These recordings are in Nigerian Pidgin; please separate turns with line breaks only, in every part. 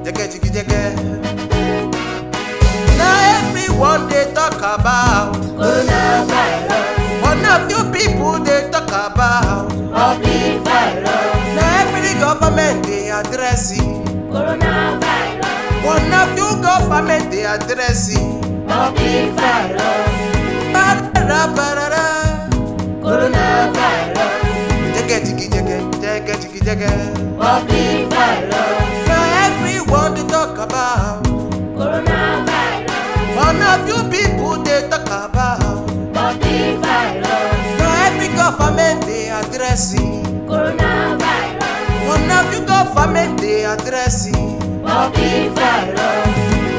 jẹgẹ jigi jẹgẹ. na everyone dey talk about
Coronavirus,
but na few people dey talk about.
public virus,
na every government dey address it.
coronavirus,
but na few government dey address it.
public virus,
Barara barara.
coronavirus,
Jẹgẹ jigi jẹgẹ jẹgẹ jigi jẹgẹ.
public virus,
na everyone dey talk about.
coronavirus,
but na few people dey talk about.
public virus,
na every government dey address it.
coronavirus,
but na few government dey address it.
public virus,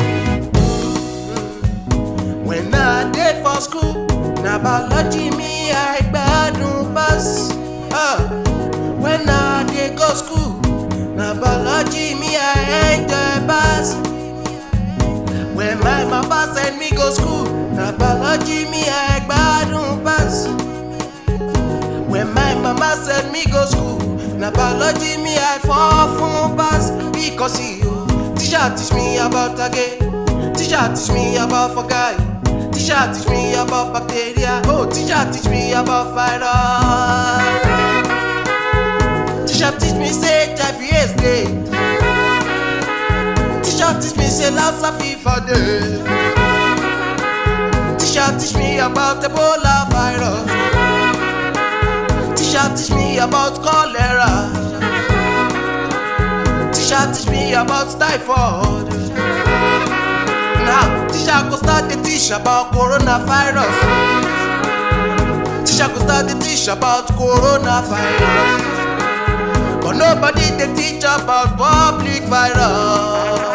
When I dey for school, na biology me I gbadun pass. Uh, when I dey go school, na biology me I enjoy pass. When my mama send me go school, na biology me I gbadun pass. When my mama send me go school, na biology me I fall fun pass. Because you, teacher teach me about again. Teacher teach me about fungi. Teacher teach me about bacteria. Oh, teacher teach me about virus. Teacher teach me say HIV is dead. Teacher teach me say Lassa fever dey. Teacher teach me about Ebola virus. Teacher teach me about cholera. Teacher teach me about typhoid. Now, teacher go start to teach about coronavirus. Teacher go start to teach about coronavirus. But nobody they teach about public virus.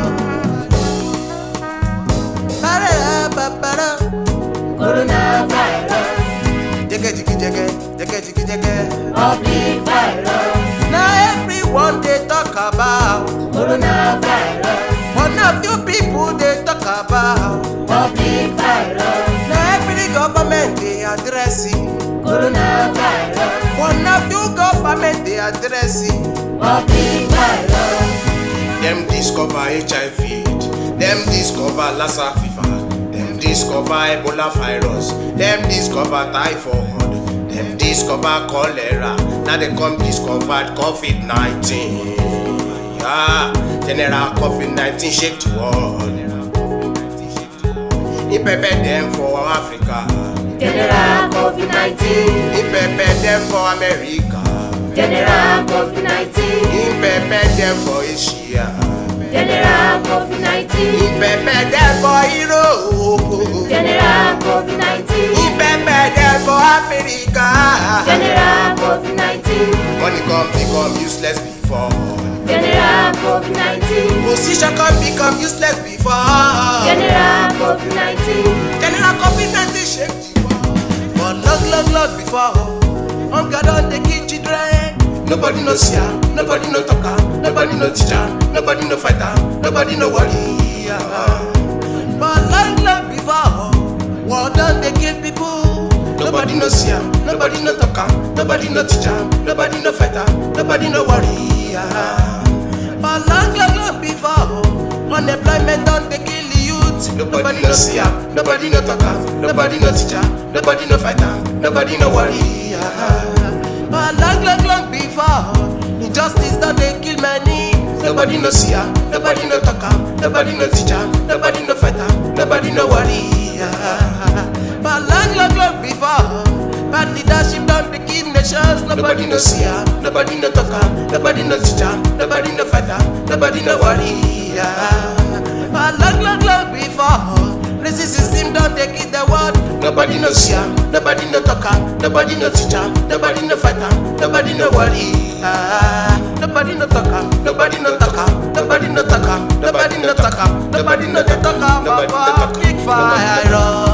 Ba-da-da-ba-ba-da.
coronavirus,
Jẹgẹ jigi jẹgẹ, jẹgẹ jigi jẹgẹ.
public virus,
Na everyone dey talk about,
coronavirus,
but na few people dey talk about.
public virus,
Na every government dey address it,
coronavirus,
but na few government dey address it.
public virus,
Dem discover HIV, dem discover Lassa fever, dem discover Ebola virus, dem discover typhoid, dem discover cholera, now dem come discover COVID-19. Ah, general COVID-19 shake the world. E pepper dem for Africa,
general COVID-19,
e pepper dem for America,
general COVID-19,
e pepper dem for Asia.
general COVID-19,
Ìbẹ̀bẹ̀ dẹ́kọ̀ Europe.
general COVID-19,
Ìbẹ̀bẹ̀ dẹ́kọ̀ Áfíríkà.
general COVID-19,
Money come become useless before.
general COVID-19,
Position come become useless before.
general COVID-19,
General COVID-19 shake the world. But long long long before, hunger don dey kill children. Nobody no see am, nobody no talk am, nobody no teach am, nobody no fight am, nobody no worry am. But long long before, war don dey kill people. Nobody no see am, nobody no talk am, nobody no teach am, nobody no fight am, nobody no worry am. But long long long before, unemployment don dey kill the youth. Nobody no see am, nobody no talk am, nobody no teach am, nobody no fight am, nobody no worry am. But long long long before, injustice don dey kill many. Nobody no see am, nobody no talk am, nobody no teach am, nobody no fight am, nobody no worry am. But long long long before, bad leadership don dey kill nations. Nobody no see am, nobody no talk am, nobody no teach am, nobody no fight am, nobody no worry am. But long long long before. Racist system don dey kill the world. Nobody no see am, nobody no talk am, nobody no teach am, nobody no fight am, nobody no worry. Ah, nobody no talk am, nobody no talk am, nobody no talk am, nobody no talk am, nobody no dey talk am about big fire.